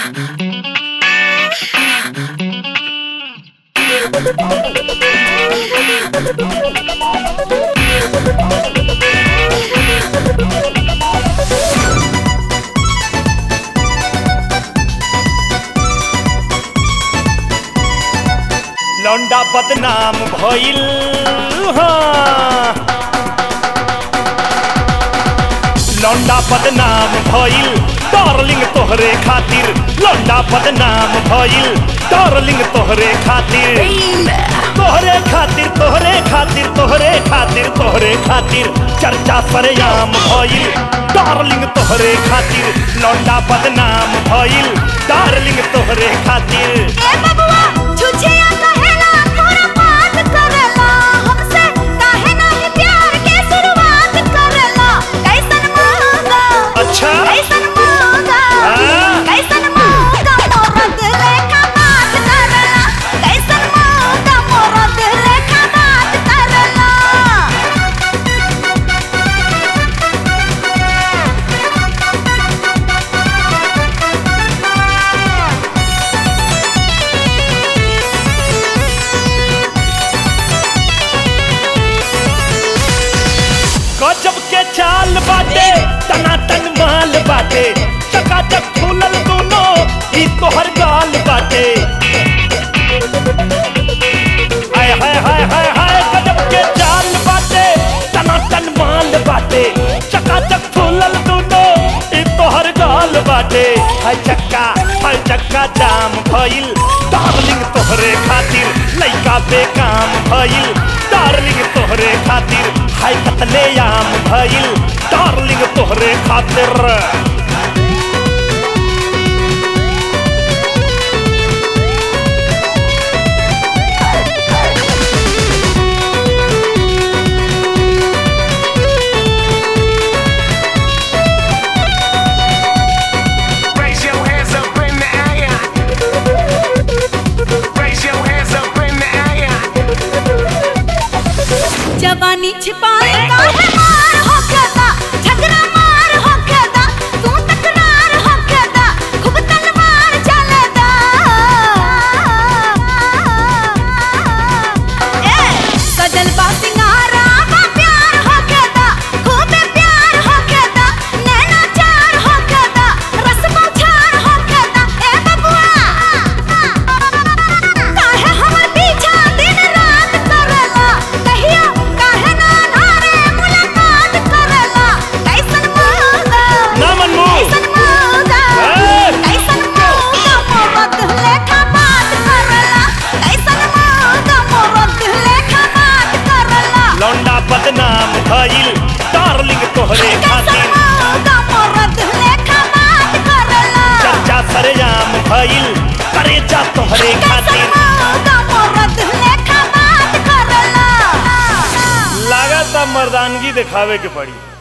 लौंडा बदनाम भइल हाँ। लौंडा बदनाम भइल डार्लिंग तोहरे खातिर लौंडा बदनाम भइल डार्लिंग तोहरे खातिर तोहरे खातिर तोहरे खातिर तोहरे खातिर तोहरे खातिर चर्चा सरेआम भइल डार्लिंग तोहरे खातिर लौंडा बदनाम भइल डार्लिंग तोहरे खातिर ए बबुआ छुछिया कहेला थोड़ा बात करेला हमसे काहे नाही प्यार के शुरुआत करेला कैसन मौका अच्छा कैसन मौका हाँ? कैसन मौका मोरद लेखा बात करेला कैसन मौका मोरद लेखा बात करेला गजब के चाल बाटे टनाटन माल बाटे चकाचक फूलल दोनों ई तोहर गाल बाटे हाय हाय हाय हाय हाय गजब के चाल बाटे टनाटन माल बाटे चकाचक फूलल दोनों ई तोहर गाल बाटे हाय चक्का हाय चक्का जाम भइल डार्लिंग तोहरे खातिर लइका बेकाम भइल डार्लिंग तोहरे खातिर हाय कतले आम भइल डार्लिंग तोहरे खातिर Raise your hands up in the air. Raise your hands up in the air. जवानी छिपाए काहे मार होकेदा झगड़ा मार होकेदा तू तकरार होकेदा खूब तलवार चलेदा ए सजल बा सिंगारा बा प्यार होकेदा खूब प्यार होकेदा नैना चार होकेदा रस बौछार होकेदा ए बबुआ काहे हमर पीछा दिन रात करेला कहिया काहे ना नारे मुलाकात करेला कैसन मौका ना मनमू कैसन मौका ए! कैसन मौका मोरत लेखा बात करेला कैसन मौका मोरत लेखा बात करेला लौंडा बदनाम भइल डार्लिंग तोहरे कैसन खातिर मौका मोरत लेखा बात करेला चर्चा सरेआम भइल करेजा तोहरे कैसन खातिर मौका मोरत लेखा बात करेला लागत मर्दानगी दिखावे के पड़ी